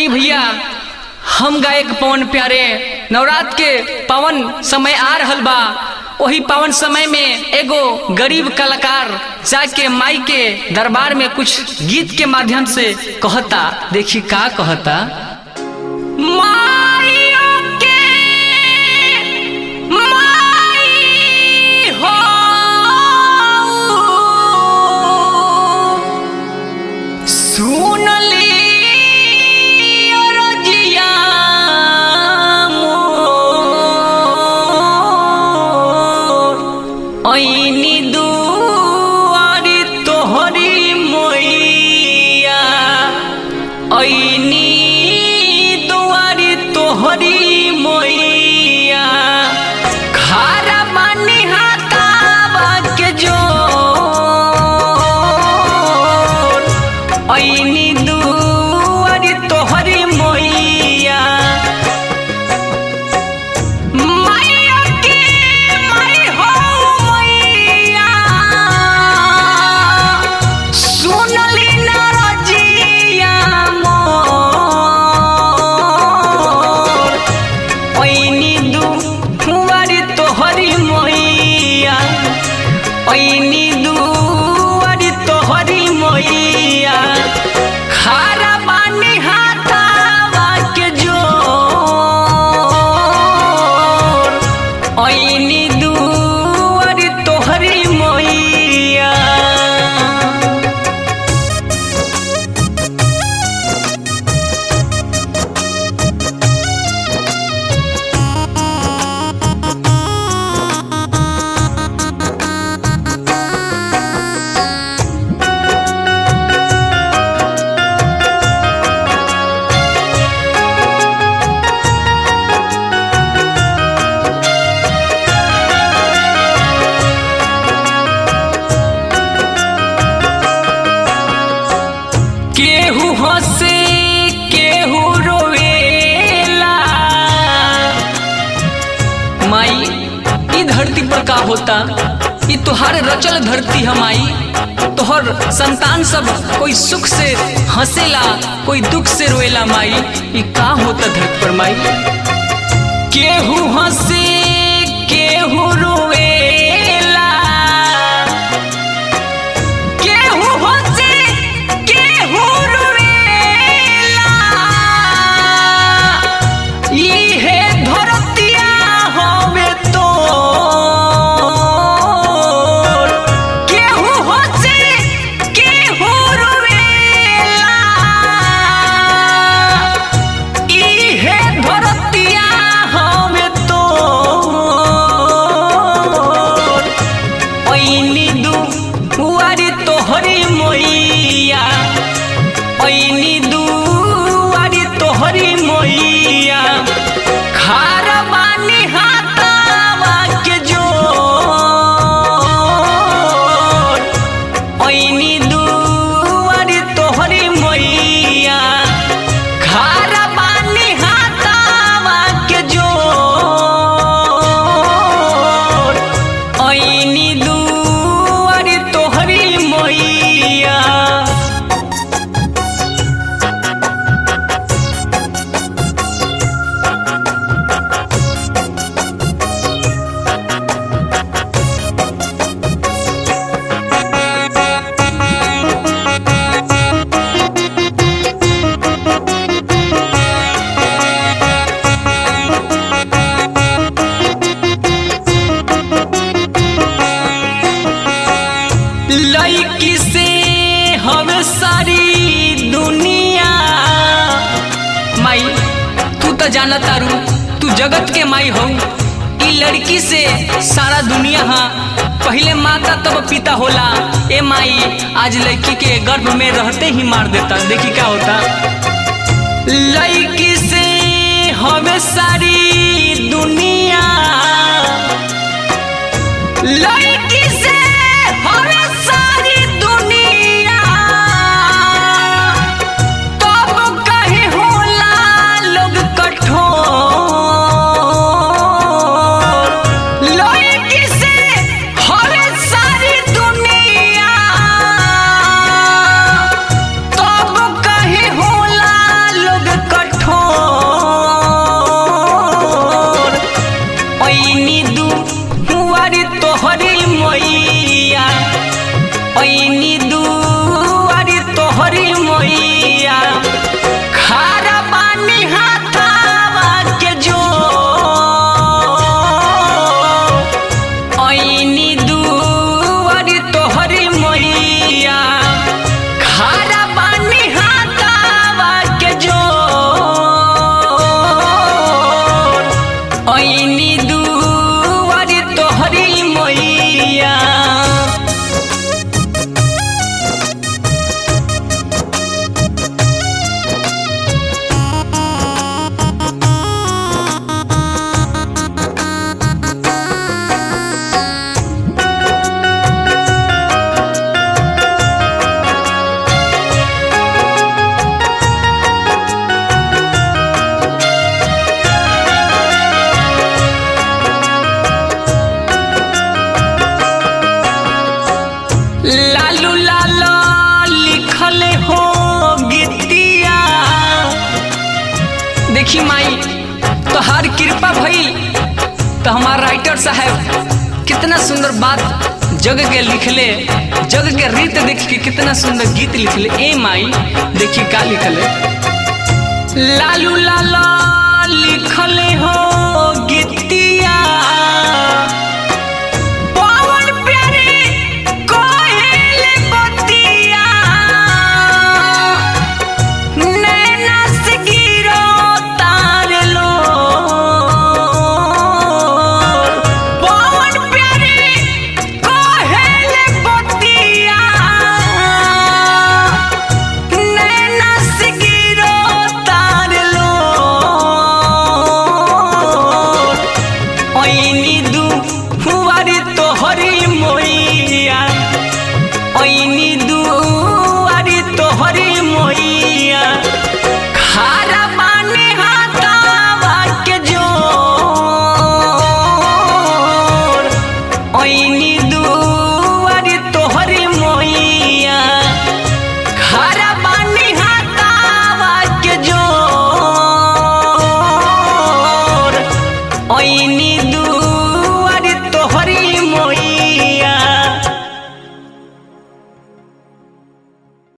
आई भैया हम गायक पवन प्यारे नवरात्र के पावन समय आ रहल बा वही पावन समय में एगो गरीब कलाकार जाके माई के दरबार में कुछ गीत के माध्यम से कहता देखी का कहता माइयों के माई हो सुनली रजिया मोर ऐनी दुआरी तोहरी मैया ऐनी दुआरी तोहरी मैया खारा बानी हाथावा के जोर ऐनी दुआरी तोहरी मैया मैया के माई हो मैया सुनली ना रजिया मोर ऐनी दुआरी तोहरी मैया ऐनी दुआरी तोहरी मैया खारा बानी हाथावा के जोर ऐनी दुआरी तोहरी मैया केहू हंसे केहू रोवेला माई ई धरती पर का होता ई तोहार रचल धरती है माई तोहर संतान सब कोई सुख से हंसेला कोई दुख से रोएला माई ई का होता धरती पर माई केहू हंसे केहू रोवेला केहू हंसे केहू रोवेला इहे धरतिया हवे तोर केहू हंसे केहू रोवेला इहे धरतिया हवे तोर ऐनी दुआरी तोहरी मैया ऐनी दुआरी तोहरी मैया खार बानी हाथावा के जोर ऐनी दुआरी तोहरी मैया खार बानी हाथावा के जोर ऐनी दुआरी तोहरी मैया लड़की से हमें सारी दुनिया माई तू तो जाना तारू तू जगत के माई हो ई लड़की से सारा दुनिया हा पहले माता तब पिता होला ए माई आज लड़की के गर्भ में रहते ही मार देता देखी क्या होता लड़की से हमें सारी दुनिया लड़की से हमें सारी दुनिया तब कहीं होला लोग कठोर लड़की से हमें सारी दुनिया तब कहीं होला लोग तहार कृपा भइल तो हमार राइटर साहब कितना सुंदर बात जग के लिखले जग के रीत देख के कितना सुंदर गीत लिखले ए माई देखिए का लिखले लालू लाला लिखले हो गीतिया पवन प्यारे कोयल बतिया नैना से गिरो तार लो पवन प्यारे कोयल बतिया नैना से गिरो तार लो ओइनी दू हुआरी तोहरी मोइया ओइनी दू हुआरी तोहरी मोइया खारा बानी हाथावा के जोर ओइनी दू हुआरी तोहरी मोइया खारा बानी हाथावा के जोर ओइनी